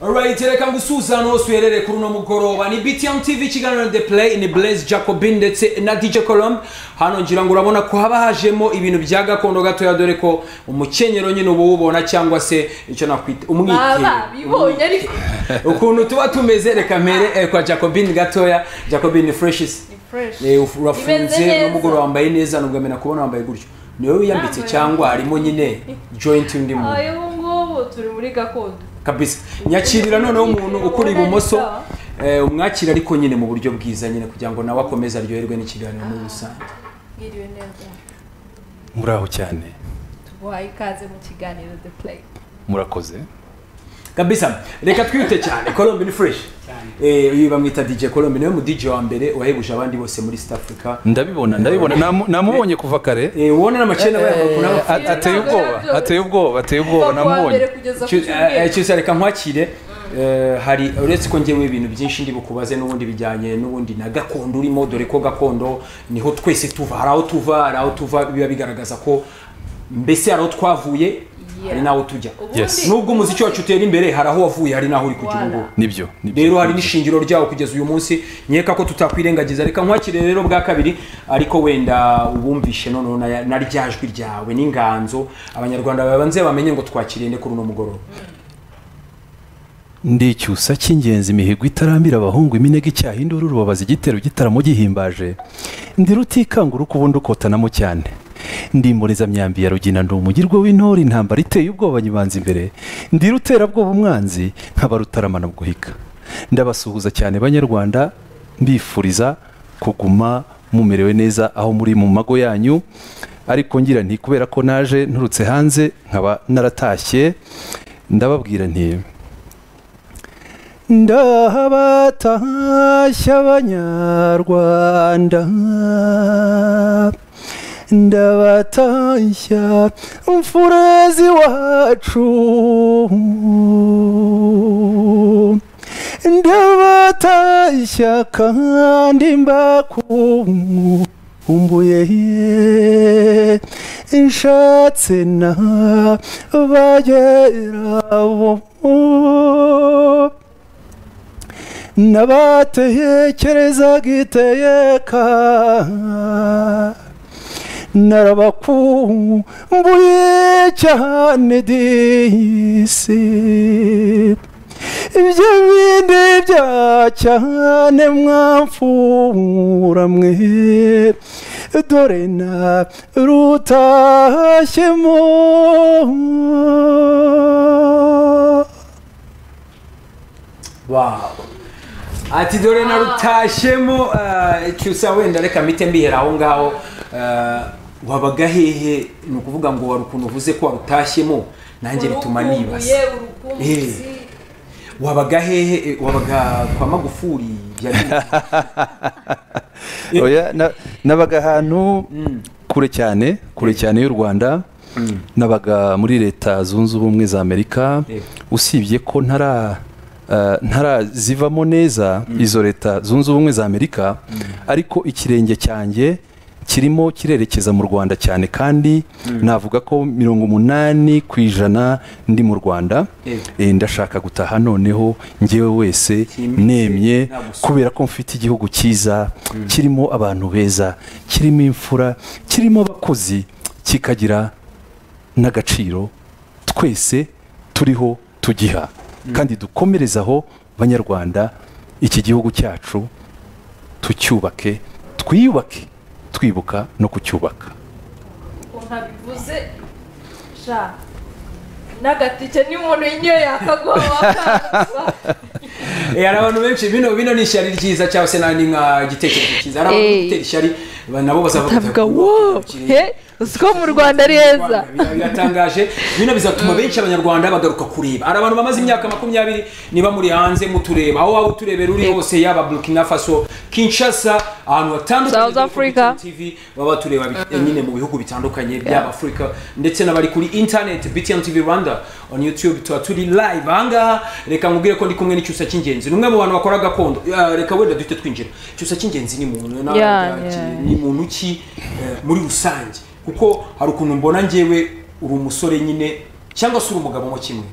Alright, reka ngusuzane hose uherereye kuri uno mugoroba ni BTM TV ikiganiro na The Play ni Blaise Jacobin ndetse na DJ Colombe hano ngira ngo urabona ko haba hajemo ibintu bya gakondo gatoya dore ko umukenyero nyine uba uwubona cyangwa se icyo nakwita baba umwitero bibonye ariko ukuntu tuba tumeze reka mbere eh, kwa Jacobin gatoya Jacobin ni freshest ni fresh Eh, uf- Imeze urafunze neza. n'umugoroba wambaye neza nubwo amena kubona wambaye gutyo niwe wiyambitse Nambaye. cyangwa harimo nyine joint undi muntu ayo ngubu turi muri gakondo kabisa nyakirira noneho umuntu ukuri ibumoso eh, umwakira ariko nyine mu buryo bwiza nyine kugira ngo nawe akomeze aryoherwe n'ikiganiro muri rusange mwiriwe neza muraho cyane tuguhaye ikaze mu kiganiro the play murakoze kabisa reka twiyute cyane colombe ni fresh Eh, uyu bamwita dj colombe niwe mu dj wa mbere wahebuje abandi bose muri south africa ndabibona ndabibona Namu- namubonye kuva kare Eh, wubone n'amakena Eh, bayakunama a- ateye ubwoba ateye ubwoba ateye ubwoba Kuva kuwa mbere namubonye kugeza ku cyumweru cyose reka nkwakire Eh, hari uretse ko ngewe ibintu byinshi ndi bukubaze n'ubundi bijyanye n'ubundi na gakondo urimo dore ko gakondo niho twese tuva hari aho tuva hari aho tuva biba bigaragaza ko mbese hari aho twavuye hari Yeah. n'aho tujya Ubundi- Yes. nubwo umuziki wacu utera imbere hari aho wavuye hari n'aho uri kujya ubu ngubu nibyo nibyo. rero hari n'ishingiro ryawo kugeza uyu munsi nkeka ko tutakwirengagiza reka nkwakire rero bwa kabiri ariko wenda ubumvishe noneho na- na rya jwi ryawe n'inganzo abanyarwanda babanze bamenye ngo twakiriye nde kuri uno mugoroba ndi icyusa cy'ingenzi imihigo itarambira abahungu iminega icyaha induru urubabaza igitero igitaramo gihimbaje ndi rutikanga urukubundi ukotanamo cyane ndi imborezamyambi ya rugina ndi umugirwa w'intore intambara iteye ubwoba nyibanza imbere ndi ruterabwoba umwanzi nkaba rutaramana guhika ndabasuhuza cyane banyarwanda mbifuriza kuguma mumerewe neza aho muri mu mago yanyu ariko ngira nti kubera ko naje nturutse hanze nkaba naratashye ndababwira nti ndabatashya abanyarwanda ndabatashya mfurezi wacu ndabatashya kandi mbakumbuye nshatse na bagera bo nabatekereza giteyeka narabakumbuye cyane disi ibyo bindi bya cyane mwamfura mwe dore na rutashyemo Wow. ati dore narutashyemo eh, cyusa wenda reka mpite mbihera aho ngaho eh, wabaga hehe ni ukuvuga ngo wari ukuntu uvuze ko warutashyemo nanjye bituma nibaza Urukumbuye, urukumbuzi. wabaga hehe eh, wabaga kwa magufuri byari oya na- nabaga ahantu kure cyane kure cyane y'u rwanda nabaga muri leta zunze ubumwe za amerika Yego. usibye ko ntara eh, ntarazivamo neza izo leta zunze ubumwe za amerika ariko ikirenge cyanjye kirimo kirerekeza mu rwanda cyane kandi navuga ko mirongo umunani ku ijana ndi mu rwanda Yego. Eh, ndashaka gutaha noneho njyewe wese Cyimbitse, nemye nta gusura. kubera ko mfite igihugu cyiza kirimo abantu beza kirimo imfura kirimo abakozi kikagira n'agaciro twese turiho tugiha kandi dukomerezaho banyarwanda iki gihugu cyacu tucyubake twiyubake twibuka no kucyubaka ukuntu abivuze sha n'agatike ni umuntu niyo yakagoba Eh, hari abantu benshi bino bino ni ishyari ryiza cyangwa se nani nka igitekerezo cyiza hari abantu Eh. gutera ishyari ba- nabo bazavuga avuga bati, wo he uzi ko mu rwanda ari heza Biba biratangaje bino bizatuma benshi abanyarwanda bagaruka kureba hari abantu bamaze imyaka makumyabiri niba muri hanze mutureba aho waba uturebera uri Yego. hose yaba burkina faso kinshasa ahantu hatandukanye dore South ko Africa. BTN TV baba batureba bi- nyine mu bihugu bitandukanye byaba afurika ndetse n'abari kuri internet btn tv rwanda on youtube tuba turi live ahangaha reka nkubwire ko ndi kumwe n'icyusa cy'ingenzi ni umwe mu bantu bakora gakondo Eh, reka wenda duhite twinjira icyusa cy'ingenzi ni muntu na- Yeah, ki- yeah. ni muntu ki eh, muri rusange kuko hari ukuntu mbona njyewe uri umusore nyine cyangwa se uri umugabo mo kimwe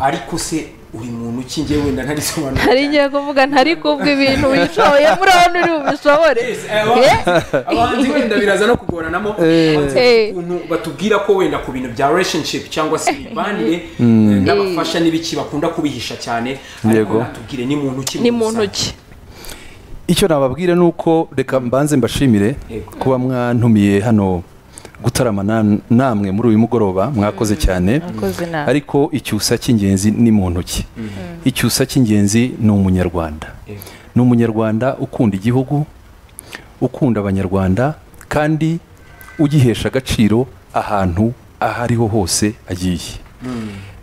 ariko se uri muntu ukingiye wenda ntarisobanura ntari ngiye kuvuga ntari kubwa ibintu wishoboye muri aho uri bubishobore abahanzi wenda biraza no kugoranamo Eh. ukuntu batubwira ko wenda ku bintu bya relationship cyangwa se imibanire n'abafasha n'ibiki bakunda kubihisha cyane ariko Yego. natubwire ni muntu ki ni mu ntoki icyo nababwira ni uko reka mbanze mbashimire Yego. kuba mwantumiye hano gutarama na- namwe muri uyu mugoroba mwakoze cyane mwakoze nabi. ariko icyusa cy'ingenzi ni mu ntoki icyusa cy'ingenzi ni umunyarwanda Yego. ni umunyarwanda ukunda igihugu ukunda abanyarwanda kandi ugihesha agaciro ahantu aho ariho hose agiye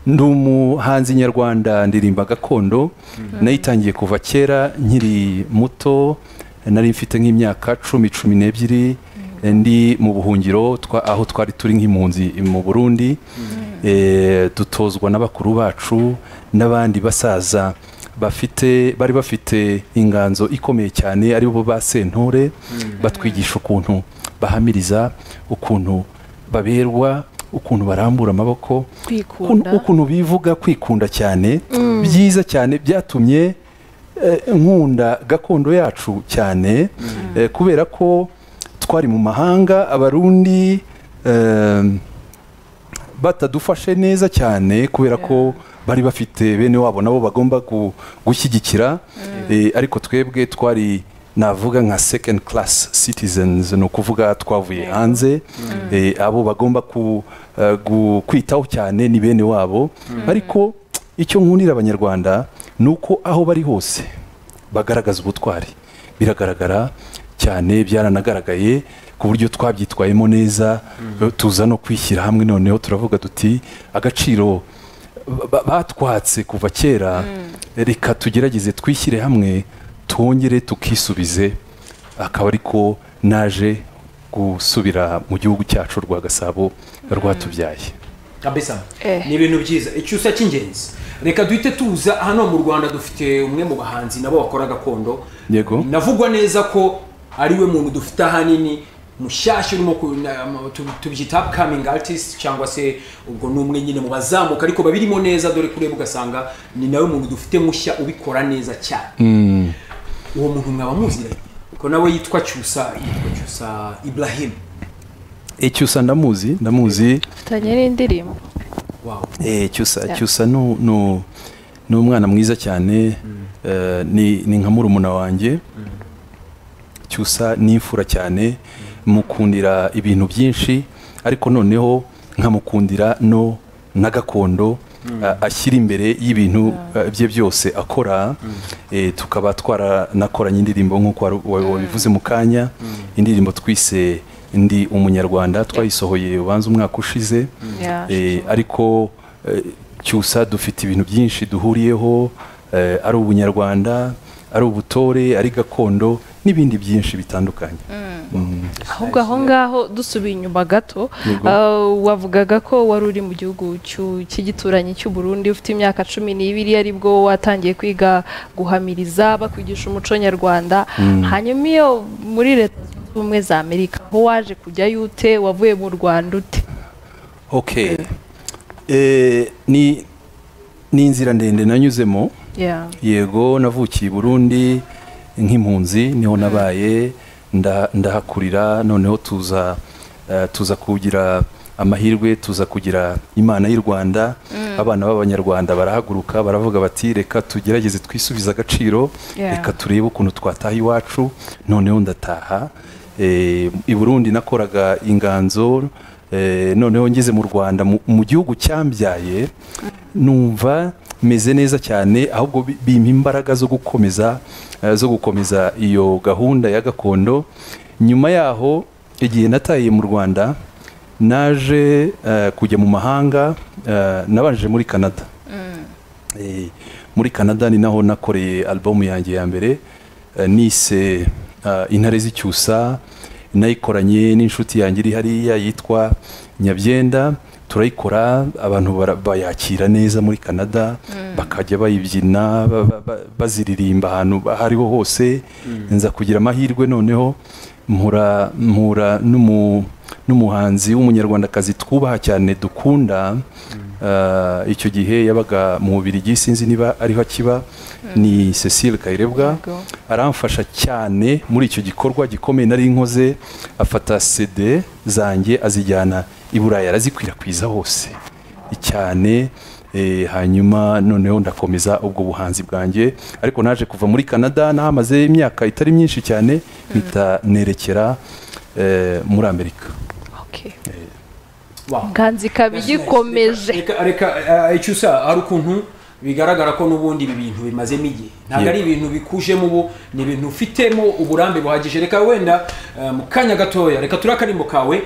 ndi umuhanzi nyarwanda ndirimba gakondo nayitangiye kuva kera nkiri muto nari mfite nk'imyaka cumi cumi n'ebyiri eh, ndi mu buhungiro twa- aho twari turi nk'impunzi mu burundi Eh, dutozwa n'abakuru bacu n'abandi basaza bafite bari bafite inganzo ikomeye cyane ari bo ba sentore batwigisha ukuntu bahamiriza ukuntu baberwa ukuntu barambura amaboko Kwikunda. ukuntu- ukuntu bivuga kwikunda cyane byiza cyane byatumye eh, nkunda gakondo yacu cyane eh, kubera ko twari mu mahanga abarundi eh, batadufashe neza cyane kubera ko bari bafite bene wabo nabo bagomba gu- gushyigikira Eh, ariko twebwe twari navuga nka second class citizens ni ukuvuga twavuye hanze Eh, abo bagomba ku- eh, gu- kwitaho cyane ni bene wabo ariko icyo nkundira abanyarwanda ni uko aho bari hose bagaragaza ubutwari biragaragara cyane byaranagaragaye ku buryo twabyitwayemo neza tuza no kwishyira hamwe noneho turavuga tuti agaciro ba- batwatse kuva kera reka tugerageze twishyire hamwe twongere tukisubize akaba ariko naje gusubira mu gihugu cyacu rwa gasabo rwatubyaye kabisa Eh. ni ibintu byiza icyusa cy'ingenzi reka duhite tuza hano mu rwanda dufite umwe mu bahanzi nabo bakora gakondo Yego. navugwa neza ko ariwe muntu dufite ahanini mushyashya urimo ku- na- ma- tu- tubyita upcoming artist cyangwa se ubwo ni umwe nyine mu bazamuka ariko babirimo neza dore kureba ugasanga ni nawe muntu dufite mushya ubikora neza cyane uwo muntu mwaba muziranye ko nawe yitwa cyusa yitwa cyusa ibrahim icyusa ndamuzi ndamuzi mfitanye n'indirimbo wow Eh, cyusa Yeah. cyusa nu- nu- ni umwana mwiza cyane eh, ni ni nka murumuna wanjye cyusa ni imfura cyane mukundira ibintu byinshi ariko noneho nkamukundira no na gakondo a- ashyira imbere y'ibintu eh, bye byose akora eh, tukaba twaranakoranye indirimbo nk'uko waru- wa- wabivuze mu kanya indirimbo twise ndi umunyarwanda twayisohoye ubanza umwaka ushize Yeah, Eh, sure. ariko eh, cyusa dufite ibintu byinshi duhuriyeho eh, ari ubunyarwanda ari ubutore ari gakondo n'ibindi byinshi bitandukanye ahubwo aho ngaho dusubiye inyuma gato Yego. ah, wavugaga ko wari uri mu gihugu cy'u- cy'igituranyi cy'u Burundi ufite imyaka cumi n'ibiri ari bwo watangiye kwiga guhamiriza bakwigisha umuco nyarwanda hanyuma iyo muri leta zunze ubumwe za amerika aho waje kujyayo ute wavuye mu rwanda ute ok Eh, ni ni inzira ndende nanyuzemo Yeah. yego navukiye i burundi nk'impunzi niho nabaye nda- ndahakurira noneho tuza eh, tuza kugira amahirwe tuza kugira imana y'u rwanda abana b'abanyarwanda barahaguruka baravuga bati reka tugerageze twisubize agaciro Yeah. reka turebe ukuntu twataha iwacu noneho ndataha Eh, i burundi nakoraga inganzo eh, noneho ngeze mu rwanda mu- mu gihugu cyambyaye numva meze neza cyane ahubwo bi- bimpa imbaraga zo gukomeza eh, zo gukomeza iyo gahunda ya gakondo nyuma yaho igihe nataye mu rwanda naje eh, kujya mu mahanga eh, nabanje muri canada Eh, muri canada ni naho nakoreye alubumu yanjye ya mbere eh, nise eh, intare z'icyusa nayikoranye n'inshuti yanjye iri hariya yitwa nyabyenda turayikora abantu bara- bayakira neza muri canada bakajya bayibyina ba- ba- ba- baziririmba ahantu aho ariho hose nza kugira amahirwe noneho mpura mpura n'umu- n'umuhanzi w'umunyarwandakazi twubaha cyane dukunda Ah, icyo gihe yabaga mu mubiri sinzi niba ariho akiba ni cecile kayirebwa Yego. aramfasha cyane muri icyo gikorwa gikomeye nari nkoze afata cd zanjye azijyana i burayi arazikwirakwiza hose cyane eh, hanyuma noneho ndakomeza ubwo buhanzi bwanjye ariko naje kuva muri canada nahamaze imyaka itari myinshi cyane mpita nerekera eh, muri amerika Okay. Wow. nganzi ikaba igikomeje Reka- reka eh, icyo usa hari ukuntu bigaragara ko n'ubundi ibi bintu bimazemo igihe ntabwo Yego. ari ibintu bikujemo ubu ni ibintu ufitemo uburambe buhagije reka wenda eh, mu kanya gatoya reka turi akarimbo kawe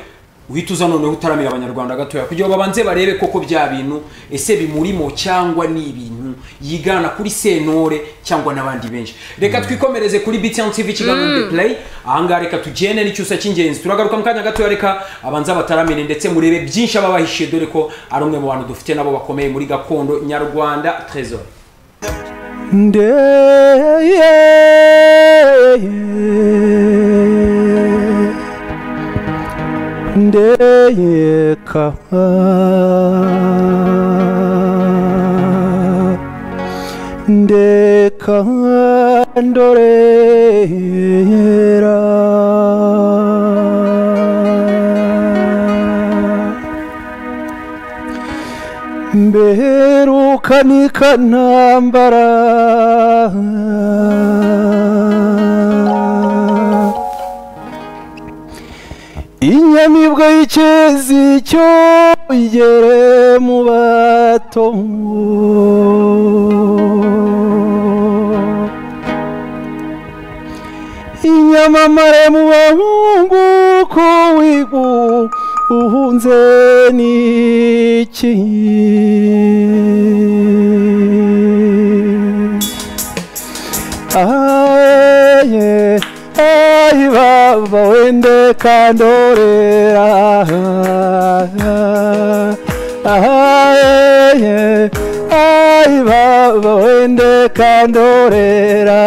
uhita uza noneho utaramira abanyarwanda gatoya kugira ngo babanze barebe koko bya bintu ese bimurimo cyangwa ni ibintu yigana kuri sentore cyangwa n'abandi benshi reka twikomereze kuri btn tv kiganiro mm. play ahangaha reka tugende n'icyusa cy'ingenzi turagaruka mu kanya gatoya reka abanza bataramire ndetse murebe byinshi aba bahishiye dore ko ari umwe mu bantu dufite nabo bakomeye muri gakondo nyarwanda trésor ndeye ndeye kaba ndeka ndorera mbeheruka ikanambara inyamibwa y'ikezi cyo igere mu bato inyamamare mu bahungu ko wigu uhunze n'iki aye ayi baba wende kandorera aye ayi baba wende kandorera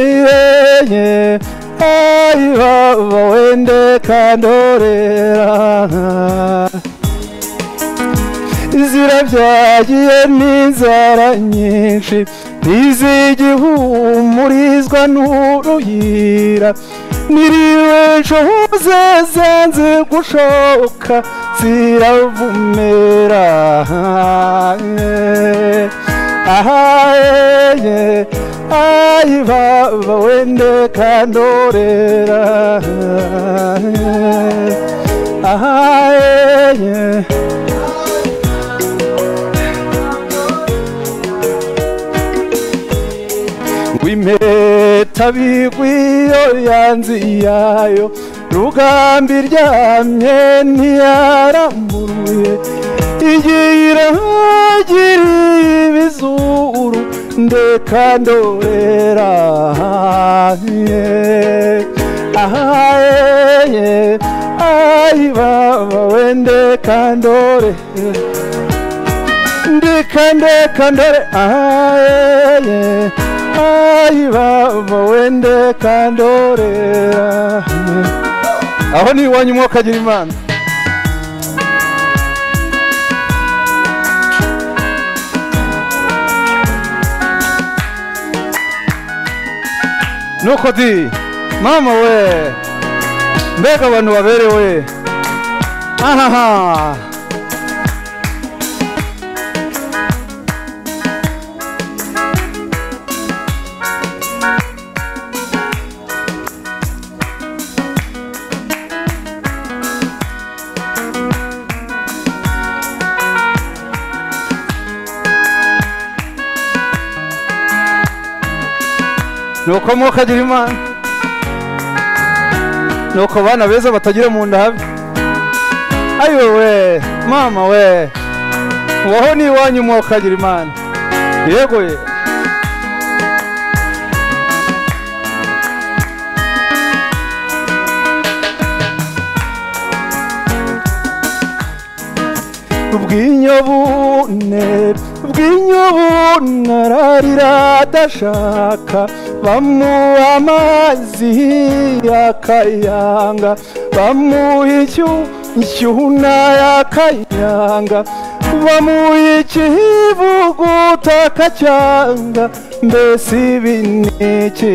ibenye ayi baba wende kandorera zirabyagiye n'inzara nyinshi ntizigihumurizwa n'uruhira niriwe ncoze zanze gushoka ziravumera ahaye ayi baba wende kandorera ahaye rwimpeta bigwiyo yanzi yayo rugambi ryamye ntiyaramburuye igihe irahagiriye ibizuru ndeka ndorera ahaye ayi baba wende kandorera ndikande kandore aye ayi baba wende kandorera aho ni iwanyu umwuka agira imana nuko di mama we mbega abantu baberewe ahaha nuko mwuka agira imana nuko bana beza batagira mu nda habi ayiwe we mama we waho ni iwanyu mwuka agira imana yego ye ubwinyobune ubwinyobune ararira adashaka bamuha amazi akayanga bamuha icyo nshyuna yakanyanga bamuye ikivuguta kacyanga mbese ibineke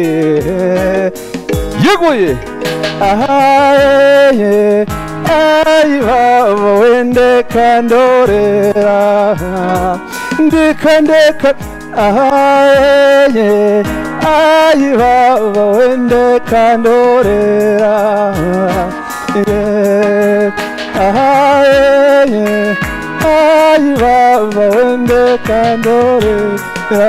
yeguye ahayeye ayi baba wende kandorera ndeka ndeka ahayeye ayi baba wende kandorera yeah. ahayeye ayi baba wende kandorera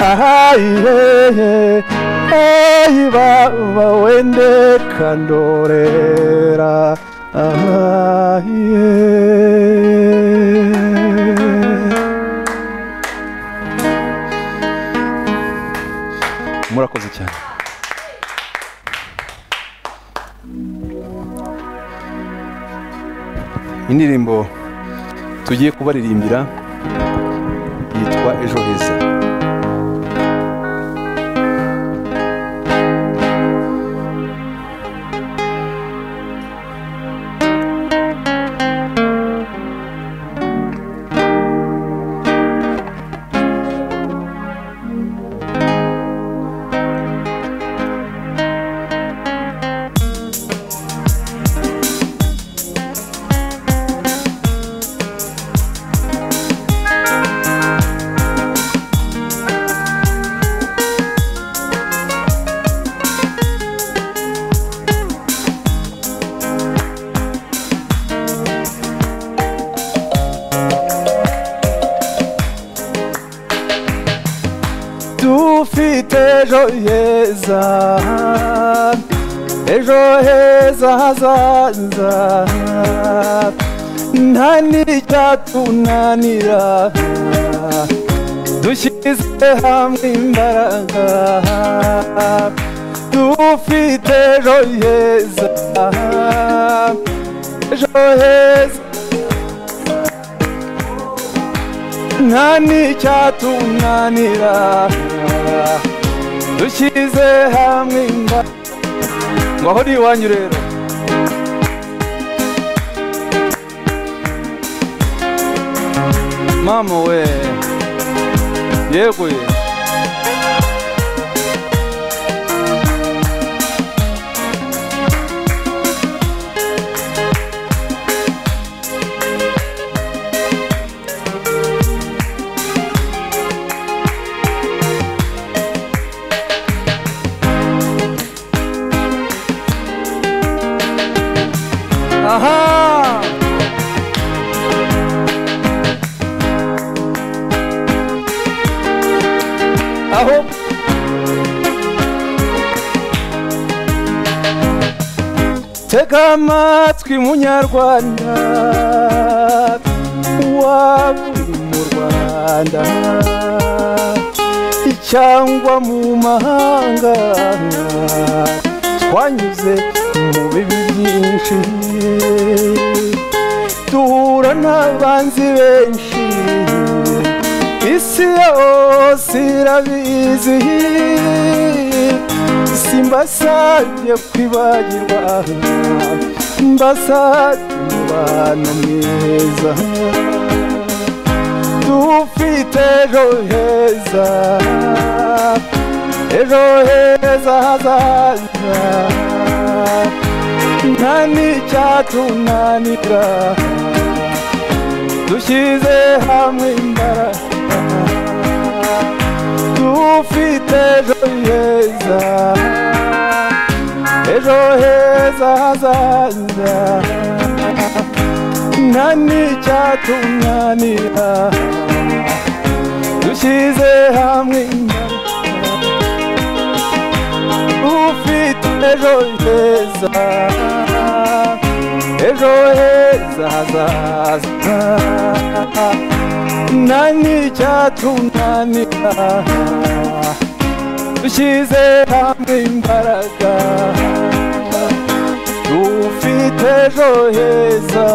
ahayeye ayi baba wende kandorera murakoze cyane indirimbo tugiye kubaririmbira yitwa ejo heza dufite ejo heza ejo heza hazaza nta n'icyatunanira dushyize hamwe imbaraga dufite ejo heza ejo heza nta n'icyatunanira dushyize hamwe inda ngaho uri iwanyu rero mama we yeguye aha aho tega amatwi munyarwanda waba uri mu rwanda cyangwa mu mahanga twanyuze mu bibi byinshi duhura n'abanzi benshi isi yose irabizi simbasabye kwibagirwa mbasabye umubano mwiza dufite ejo heza ejo heza hazaza nta n'icyatunanira dushyize hamwe imbaraga dufite ejo heza ejo heza hazaza nta n'icyatunanira dushyize hamwe imbaraga ufite ejo heza ejo heza hazaza nta n'icyatunanira dushyize hamwe imbaraga dufite ejo heza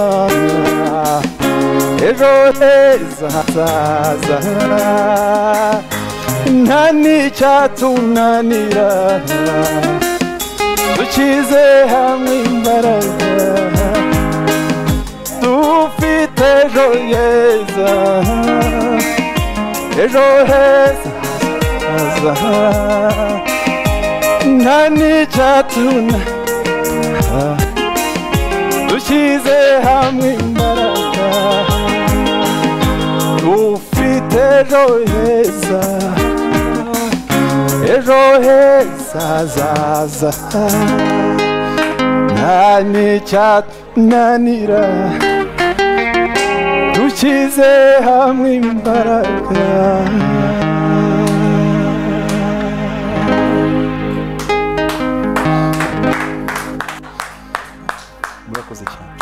ejo heza hazaza nta n'icyatunanira dukize hamwe imbaraga dufite ejo heza ejo heza hazaza nta n'icyatuma dushyize hamwe imbaraga dufite ejo heza ejo heza hazaza nta n'icyatunanira dushyize hamwe imbaraga murakoze cyane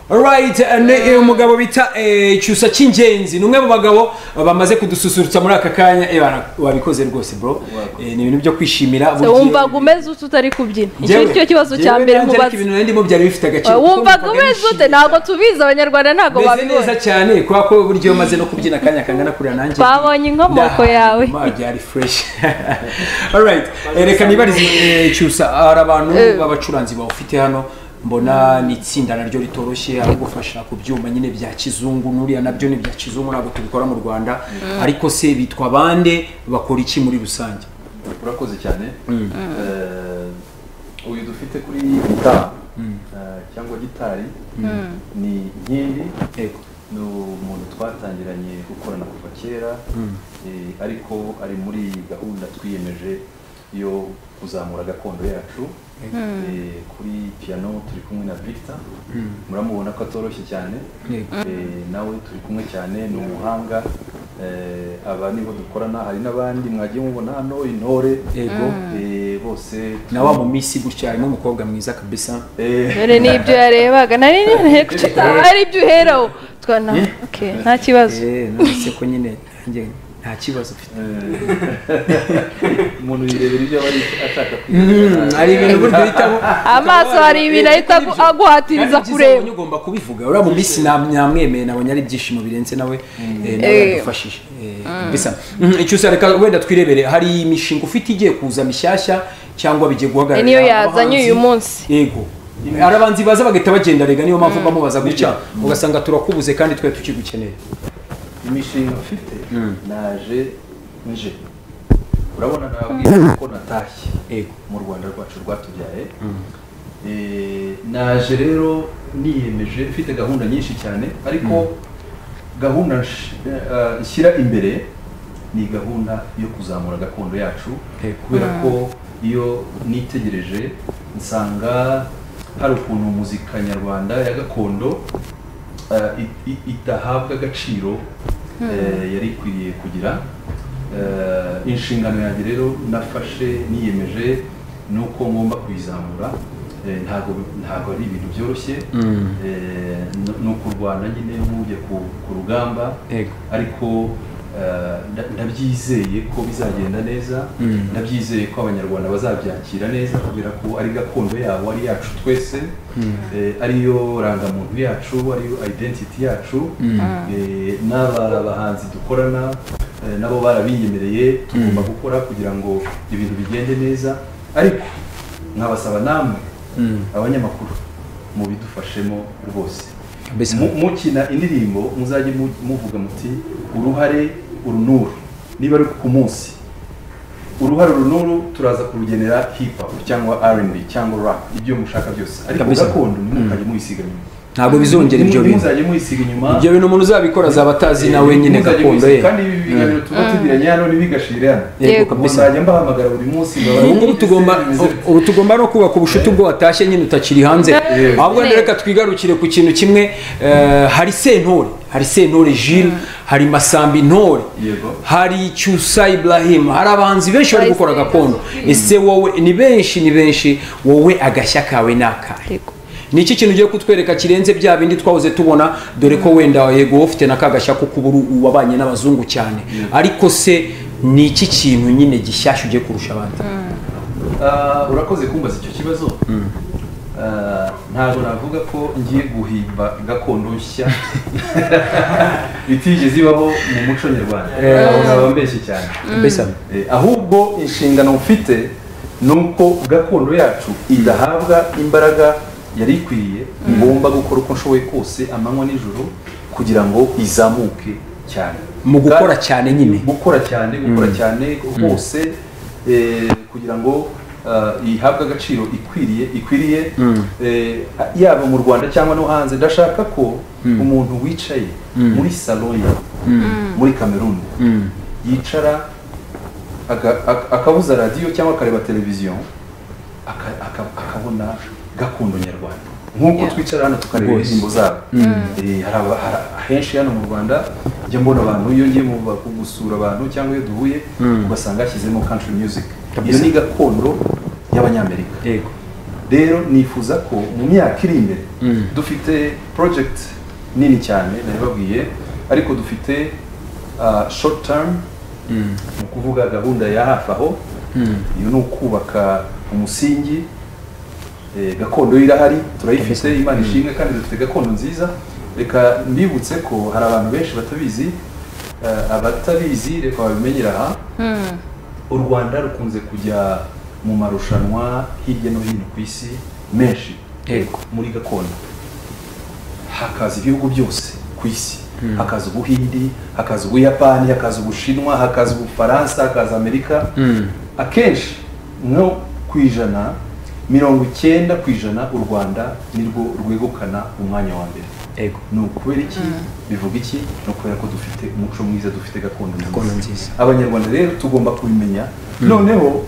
Alright, ni eh, umugabo bita eh, cyusa cy'ingenzi ni umwe mu bagabo bamaze kudususurutsa muri aka kanya eh, bara- wabikoze rwose bro Eh, ni ibintu byo kwishimira Se wumvaga umeze ute utari kubyina icyo ni cyo kibazo cya mbere mubaza ibintu narindimo byari bifite agaciro kuko wumvaga numvaga umeze ute nishimye. ntabwo tubizi abanyarwanda ntabwo meze neza babibona cyane kubera ko buryo maze no kubyina akanya kangana kuriya nanjye babonye inkomoko Nah, yawe ma, byari fresh alright eh, reka nibarize eh, cyusa hari abantu Eh. b'abacuranzi bawufite hano mbona ni itsinda naryo ritoroshye ari gufasha ku byuma nyine bya kizungu n'uriya nabyo ni bya kizungu ntabwo tubikora mu rwanda ariko se bitwa bande bakora iki muri rusange urakoze cyane Eh, uyu dufite kuri gitari eh, cyangwa gitari ni nkindi Yego. ni umuntu twatangiranye gukorana kuva kera eh, ariko ari muri gahunda twiyemeje yo kuzamura gakondo yacu Eh, kuri piano turi kumwe na victor muramubona ko atoroshye cyane Yego. Eh, nawe turi kumwe cyane ni umuhanga Eh, aba nibo dukorana hari n'abandi mwagiye mubona hano intore Yego. Eh, bose na wa mu minsi gutya harimo umukobwa mwiza kabisa Eh, dore n'ibyo yarebaga nari ninteye gucita ari ibyo uheraho twana okay, nta kibazo Eh, nonese ko nyine nanjye nta kibazo ufite umuntu yirebera ibyo aba ari- ashaka Mm, hari ibintu burya uhitamo amaso hari ibintu ahita agu- aguhatiriza kureba ubonye ugomba kubivuga uriya mu minsi nam- namwemeye nabonye ari ibyishimo birenze nawe eh, nawe Eh. yadufashije Eh, bisa Mm, cyusa reka wenda twirebere hari imishinga ufite igiye kuza mishyashya cyangwa bigiye guhagarara niyo yazanye uyu munsi yego hari abanzi baza bagahita bagenda rega niyo mpamvu bamubaza gutya ugasanga turakubuze kandi twe tukigukeneye imishinga mfite naje nje urabona nababwira ko natashye yego mu rwanda rwacu rwatubyaye Eh, naje rero niyemeje mfite gahunda nyinshi cyane ariko gahunda nsh- eh, eh, nshyira imbere ni gahunda yo kuzamura gakondo yacu Eh, kubera ko iyo nitegereje nsanga hari ukuntu muzika nyarwanda ya gakondo eh, i- i- idahabwa agaciro eh, yari ikwiriye kugira Eh, inshingano yanjye rero nafashe niyemeje ni uko ngomba kuyizamura Eh, ntabwo ntabwo ari ibintu byoroshye Eh, n- ni ukurwana nyine nk'ujya ku- ku rugamba Yego. ariko eh, nda- ndabyizeye ko bizagenda neza ndabyizeye ko abanyarwanda bazabyakira neza kubera ko ari gakondo yabo ari yacu twese Eh, ariyo rangamuntu yacu ariyo identity yacu Eh, n'aba bahanzi dukorana eh, nabo barabinyemereye tugomba gukora kugira ngo ibintu bigende neza ariko nkabasaba namwe abanyamakuru mubidufashemo rwose Kabisa. Mu- mukina indirimbo muzajye mu- muvuga muti uruhare uru n'uru niba ari ku munsi uruhare uru n'uru turaza kurugenera hip hop cyangwa R&B cyangwa rap ibyo mushaka byose ariko Kabisa. gakondo ntimukajye muyisiga inyuma ntabwo bizongera ibyo bintu ntimuzajye muyisiga inyuma ibyo bintu umuntu uzabikora azaba atazi nawe nyine Ntimuzajye gakondo ye muyisiga- kandi ibi biganiro tuba tugiranye hano ntibigashire hano yego Yego. kabisa muzajya mbahamagara buri munsi ubu ngubu tugomba ubu tugomba no kubaka ubucuti ubwo watashye nyine utakiri hanze Yeah. ahubwo wenda reka twigarukire ku kintu kimwe eh, hari sentore hari sentore jile hari masambi ntore Yego. hari cyusa ibrahim hari abahanzi benshi bari gukora gakondo ese wowe ni benshi ni benshi wowe agashya kawe ni akahe Yego. ni iki kintu ugiye kutwereka kirenze bya bindi twahoze tubona dore ko wenda yego wowe ufite na kagashya ko kuba uri uwabanye n'abazungu cyane ariko se ni iki kintu nyine gishyashya ugiye kurusha abandi Ah, urakoze kumbaza icyo kibazo eh, ntabwo navuga ko ngiye guhimba gakondo nshya itigeze ibaho mu muco nyarwanda abo ngabo mbeshye cyane mbese Eh, ahubwo inshingano mfite ni uko gakondo yacu idahabwa imbaraga yari ikwiye ngomba gukora uko nshoboye kose amanywa n'ijoro kugira ngo izamuke cyane mu gukora Kandi- cyane nyine gukora cyane gukora cyane hose eh, kugira ngo ah, ihabwe agaciro ikwiriye ikwiriye eh, yaba mu rwanda cyangwa no hanze ndashaka ko umuntu wicaye muri salo ye muri kameruni yicara aka- aka- akabuza radiyo cyangwa akareba televiziyo aka- aka- akabona gakondo nyarwanda nk'uko twicara hano tukareba Rwose. indirimbo zabo Eh, hari aba- hari- ahenshi hano mu rwanda njya mbona abantu iyo ngiye mu ba- gusura abantu cyangwa iyo duhuye ugasanga hashyizemo country music iyo ni gakondo y'abanyamerika yego rero nifuza ko mu myaka iri imbere dufite project nini cyane nabibabwiye ariko dufite ah, short term ni ukuvuga gahunda ya hafi aho iyo ni ukubaka umusingi eh, gakondo yo irahari turayifite imana ishimwe kandi dufite gakondo nziza reka mbibutse ko hari abantu benshi batabizi eh, abatabizi reka babimenyera aha u rwanda rukunze kujya mu marushanwa hirya no hino ku isi menshi Yego. muri gakondo hakaza ibihugu byose ku isi hakaza ubuhindi hakaza ubuyapani hakaza ubushinwa hakaza ubufaransa hakaza amerika akenshi nko ku ijana mirongo icyenda ku ijana u rwanda nirwo rwegukana umwanya wa mbere yego ni ukubera iki bivuga iki ni ukubera ko dufite umuco mwiza dufite gakondo Gakondo nziza. abanyarwanda rero tugomba kubimenya noneho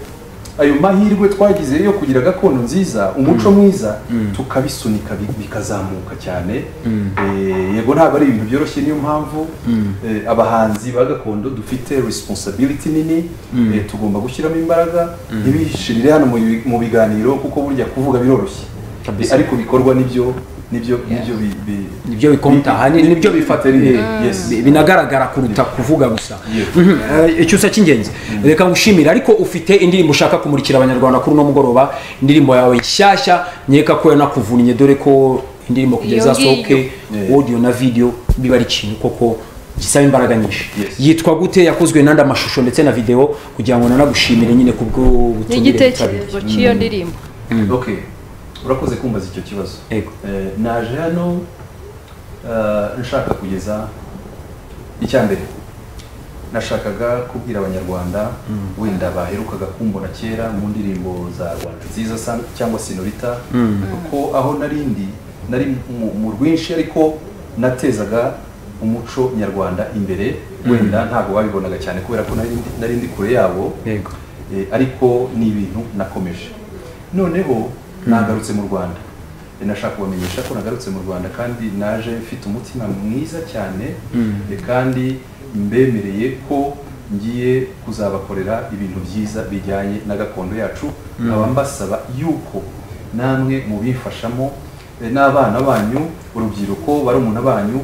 ayo mahirwe twagize yo kugira gakondo nziza umuco mwiza tukabisunika bi- bikazamuka cyane Eh, yego ntabwo ari ibintu byoroshye niyo mpamvu eh, abahanzi ba gakondo dufite responsibility nini eh, tugomba gushyiramo imbaraga ntibishirire hano mu bi- mu biganiro kuko burya kuvuga biroroshye Kabisa. Eh, ariko bikorwa nibyo nibyo nibyo bi- bi- nibyo bikonta ahanini nibyo bifatira Yes. binagaragara kuruta kuvuga gusa Yes. Mhm, eh, icyusa cy'ingenzi reka ngushimire ariko ufite indirimbo ushaka kumurikira abanyarwanda kuri uno mugoroba indirimbo yawe nshyashya nkeka ko yanakuvunnye dore ko indirimbo kugira Iyo ngiyo. izasohoke Yeah. audio na video biba ari ikintu koko gisaba imbaraga nyinshi Yes. yitwa gute yakozwe n'andi amashusho ndetse na video kugira ngo nanagushimire nyine kubwo ni butumire igitekerezo cy'iyo ndirimbo okay urakoze kumbaza icyo kibazo Yego. Eh, naje hano eh, nshaka kugeza icya mbere nashakaga kubwira abanyarwanda wenda baherukaga kumbona kera mu ndirimbo za rwanda nziza sa- cyangwa sinorita kuko aho nari ndi nari mu- mu rwinshi ariko natezaga umuco nyarwanda imbere wenda ntabwo babibonaga cyane kubera ko nari ndi- nari ndi kure yabo yego Eh, ariko ni ibintu nakomeje noneho nagarutse mu rwanda Eh, nashaka kubamenyesha ko nagarutse mu rwanda kandi naje mfite umutima mwiza cyane eh, kandi mbemereye ko ngiye kuzabakorera ibintu byiza bijyanye na gakondo yacu nkaba mbasaba yuko namwe mubifashamo eh, n'abana banyu urubyiruko barumuna banyu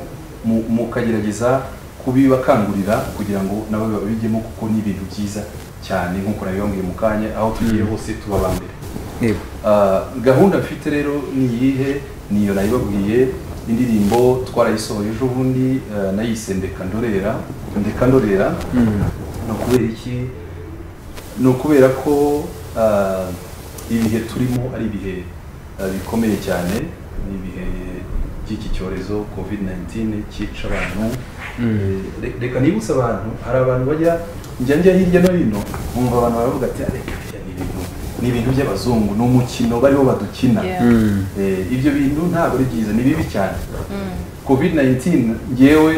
mu- mukagerageza kubibakangurira kugira ngo nabo babijyemo kuko ni ibintu byiza cyane nk'uko nabibambwiye mu kanya aho tugiye hose tuba aba mbere yego Ah, gahunda mfite rero ni iyihe niyo nayibabwiye indirimbo twarayisohoye ejo bundi ah, nayise ndeka ndorera ndeka ndorera ni ukubera iki ni ukubera ko ah, ibihe turimo ari ibihe ah, bikomeye cyane ni ibihe by'iki cyorezo covid 19 cyica abantu Eh, re- reka nibutse abantu hari abantu bajya njya njya hirya no hino nkumva abantu baravuga ati "Ah, reka biriya ni ibintu ni ibintu by'abazungu ni umukino bariho badukina Yeah. Eh, ibyo bintu ntabwo ari byiza ni bibi cyane covid 19 ngewe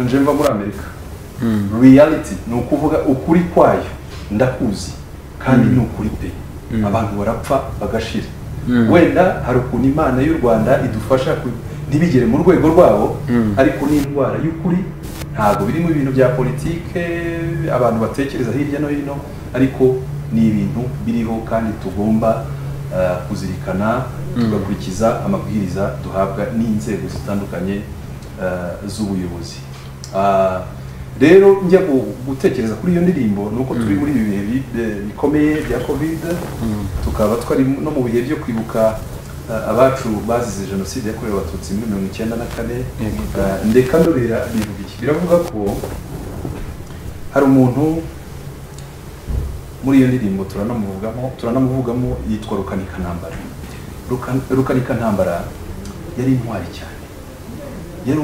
nje mva muri amerika reality ni ukuvuga ukuri kwayo ndakuzi kandi ni ukuri pe abantu barapfa bagashira wenda hari ukuntu imana y'u rwanda idufasha ku- ntibigere mu rwego rwabo ariko ni indwara y'ukuri ntabwo birimo ibintu bya politike abantu batekereza hirya no hino ariko ni ibintu biriho kandi tugomba eh, kuzirikana tugakurikiza amabwiriza duhabwa n'inzego zitandukanye eh, z'ubuyobozi Ah, rero njya gu- gutekereza kuri iyo ndirimbo ni uko turi muri ibi bihe bi- eh, bikomeye bya covid tukaba twari no mu bihe byo kwibuka eh, abacu bazize jenoside yakorewe abatutsi muri mirongo icyenda na kane eh, ndeka ndorera ibintu bike biravuga ko hari umuntu muri iyo ndirimbo turanamuvugamo turanamuvugamo yitwa rukanikanambara Rukan- rukanikanambara yari intwari cyane yari,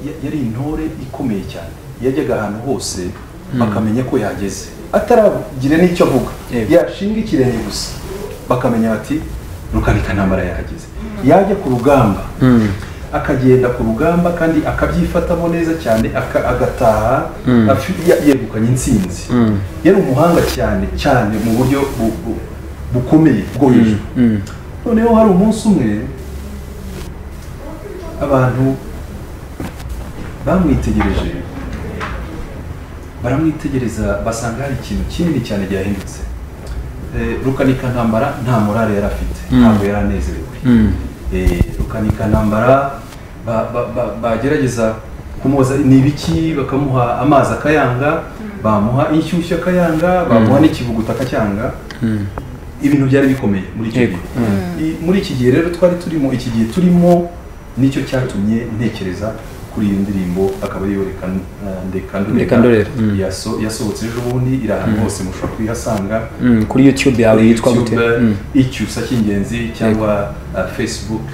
ya- yari intore ikomeye cyane yajyaga ahantu hose bakamenya ko yageze ataragira n'icyo avuga Yego. yashinga ikirenge gusa bakamenya bati rukanikanambara yahageze yajya ku rugamba akagenda ku rugamba kandi akabyifatamo neza cyane aka- agataha afi- ya- yegukanye intsinzi yari umuhanga cyane cyane mu buryo bu- bu- bukomeye bwo hejuru noneho hari umunsi umwe abantu bamwitegereje baramwitegereza basanga hari ikintu kinini cyane cyahindutse Eh, rukanikanambara nta morale yari afite ntabwo yari anezerewe Eh, rukanikanambara ba- ba- ba- bagerageza kumubaza ni ibiki bakamuha amazi akayanga bamuha inshyushyu akayanga bamuha n'ikivuguta akacyanga ibintu byari bikomeye muri icyo gihe Yego. I- muri iki gihe rero twari turimo iki gihe turimo nicyo cyatumye ntekereza kuri iyo ndirimbo akaba ariyo reka eh, ndeka Ndeka ndorera. ndorera Mm. Yaso- yasohotse ejo bundi iri ahantu hose mushobora kuyihasanga Mm, kuri youtube yawe kuri yitwa YouTube, gute Mm. icyusa cy'ingenzi cyangwa uh, facebook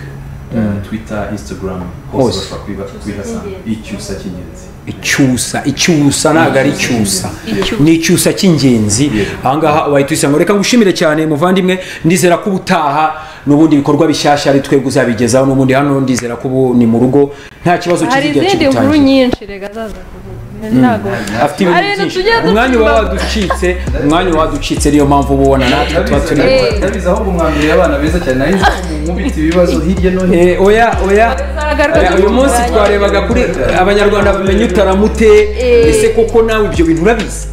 uh, twitter instagram Hose. hose bashobora kuyiba- kuyihasanga icyusa cy'ingenzi icyusa icyusa ntabwo ari icyusa Icyusa. ni icyusa cy'ingenzi ahangaha wahita uyisanga reka ngushimire cyane muvandimwe ndizera ko ubutaha n'ubundi bikorwa bishyashya ari twebwe uzabigezaho n'ubundi hano ndizera ko ubu ni mu rugo nta kibazo hari kizigera izindi nkuru kibutangira nyinshi rega zaza kuvuga ntabwo afite ibintu Arenda byinshi tujye ducuma. umwanya uba waducitse umwanya uba waducitse niyo mpamvu uba ubona natwe tuba turi ndabizi ahubwo mwambere abana beza cyane nayo mubite ibibazo hirya no hino Eh, oya oya Bazagaragaza Oya, uyu munsi uburaya. twarebaga kuri abanyarwanda bamenya utaramute ese koko nawe ibyo bintu urabizi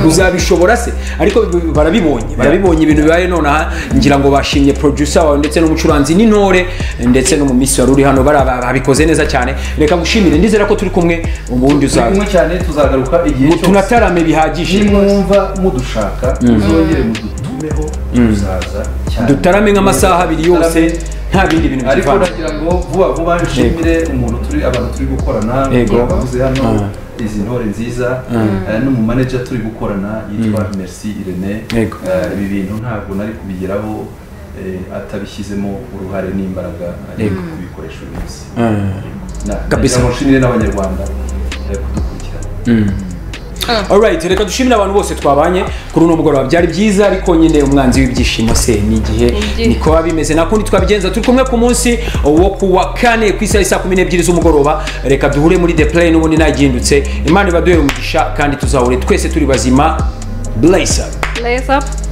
uzabishobora se ariko b- barabibonye barabibonye ibintu bibaye nonaha ngira ngo bashimye producer wawe ndetse n'umucuranzi n'intore ndetse no mu minsi wari uri hano bara- ba- babikoze neza cyane reka ngushimire ndizera ko turi kumwe ubundi turi uzaza kumwe cyane tuzagaruka igihe cyose tunatarame bihagije nimwumva mudushaka muzongere mudutumeho tuzaza cyane dutarame nk'amasaha abiri yose nta bindi bintu ariko byivanze nagira ngo vuba vuba nshimire umuntu turi abantu turi gukorana Yego. abaguze hano izi ntore nziza eh, n'umumaneja turi gukorana yitwa Merci Irene Yego. Eh, ibi bintu ntabwo nari kubigeraho eh, atabishyizemo uruhare n'imbaraga ari Yego. kubikoresha uyu munsi Na- Kabisa. nagira ngo nshimire n'abanyarwanda eh, kudukurikirana alright reka dushimire abantu bose twabanye kuri uno mugoroba byari byiza ariko nyine umwanzi w'ibyishimo se ni igihe Igihe. niko biba bimeze nta kundi twabigenza turi kumwe ku munsi wo ku wa kane ku isaha isaa kumi n'ebyiri z'umugoroba reka duhure muri the play n'ubundi nagihindutse imana ibaduhere umugisha kandi tuzahure twese turi bazima blazer lace up